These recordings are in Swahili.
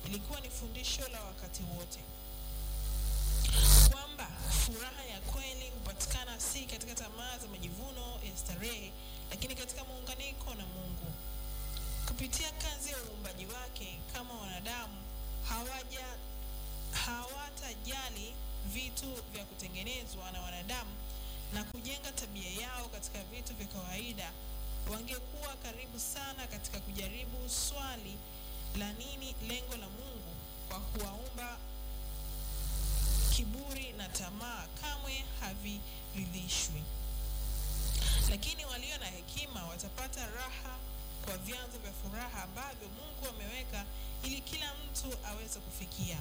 ilikuwa ni fundisho la wakati wote kwamba furaha ya kweli hupatikana si katika tamaa za majivuno ya starehe, lakini katika muunganiko na Mungu kupitia kazi ya uumbaji wake. Kama wanadamu hawaja hawatajali vitu vya kutengenezwa na wanadamu na kujenga tabia yao katika vitu vya kawaida, wangekuwa karibu sana katika kujaribu swali la nini lengo la Mungu kwa kuwaumba. Kiburi na tamaa kamwe haviridhishwi, lakini walio na hekima watapata raha kwa vyanzo vya furaha ambavyo Mungu ameweka ili kila mtu aweze kufikia.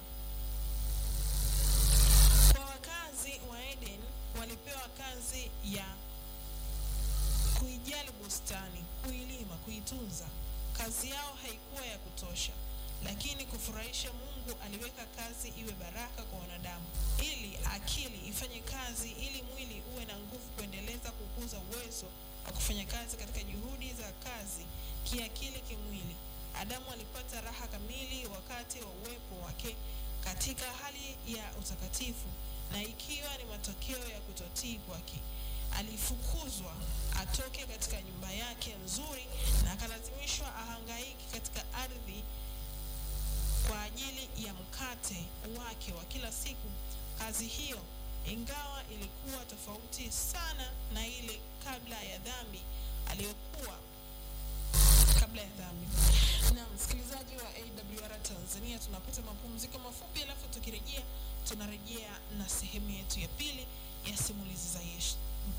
Kwa wakazi wa Eden walipewa kazi ya kuijali bustani, kuilima, kuitunza. Kazi yao haikuwa ya kutosha, lakini kufurahisha Mungu aliweka kazi iwe baraka kwa wanadamu, ili akili ifanye kazi, ili mwili uwe na nguvu kuendeleza kukuza uwezo wa kufanya kazi katika juhudi za kazi kiakili, kimwili. Adamu alipata raha kamili wakati wa uwepo wake katika hali ya utakatifu, na ikiwa ni matokeo ya kutotii kwake, alifukuzwa atoke katika nyumba yake nzuri na akalazimishwa ahangaiki katika ardhi kwa ajili ya mkate wake wa kila siku. Kazi hiyo, ingawa ilikuwa tofauti sana na ile kabla ya dhambi aliyokuwa kabla ya dhambi. Na msikilizaji wa AWR Tanzania, tunapata mapumziko mafupi, alafu tukirejea, tunarejea na sehemu yetu ya pili ya simulizi za Yesu.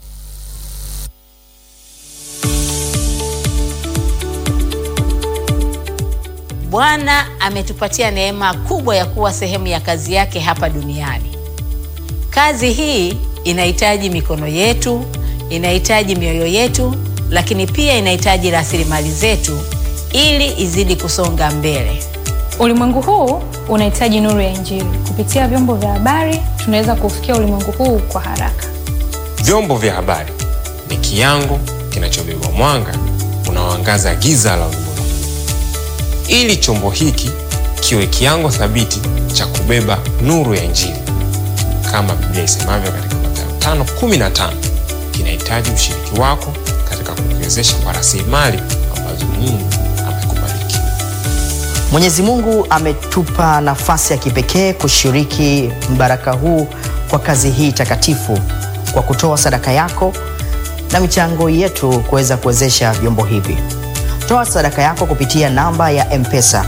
Bwana ametupatia neema kubwa ya kuwa sehemu ya kazi yake hapa duniani. Kazi hii inahitaji mikono yetu, inahitaji mioyo yetu, lakini pia inahitaji rasilimali zetu ili izidi kusonga mbele. Ulimwengu huu unahitaji nuru ya Injili. Kupitia vyombo vya habari, tunaweza kufikia ulimwengu huu kwa haraka. Vyombo vya habari ni kiango kinachobeba mwanga unaoangaza giza la ulimwengu, ili chombo hiki kiwe kiango thabiti cha kubeba nuru ya Injili. Kama Biblia isemavyo katika Mathayo 5:15, kinahitaji ushiriki wako katika kukiwezesha kwa rasilimali ambazo Mungu amekubariki. Mwenyezi Mungu ametupa nafasi ya kipekee kushiriki mbaraka huu kwa kazi hii takatifu kwa kutoa sadaka yako na michango yetu kuweza kuwezesha vyombo hivi. Toa sadaka yako kupitia namba ya M-Pesa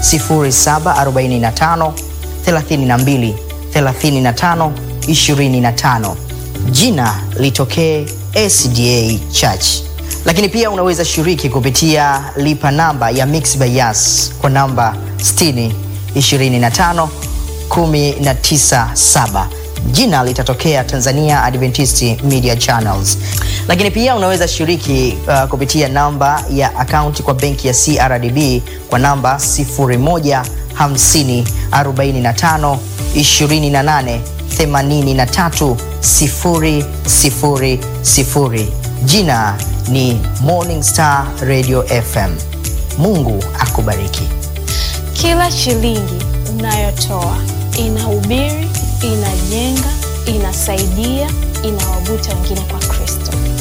0745 32 35 25. Jina litokee SDA Church. Lakini pia unaweza shiriki kupitia lipa namba ya Mixx by Yas kwa namba 60 25 197 jina litatokea Tanzania Adventist Media Channels. Lakini pia unaweza shiriki uh, kupitia namba ya akaunti kwa benki ya CRDB kwa namba 0150 45 28 83 000. Jina ni Morning Star Radio FM. Mungu akubariki. Kila shilingi unayotoa inahubiri, inajenga, inasaidia, inawavuta wengine kwa Kristo.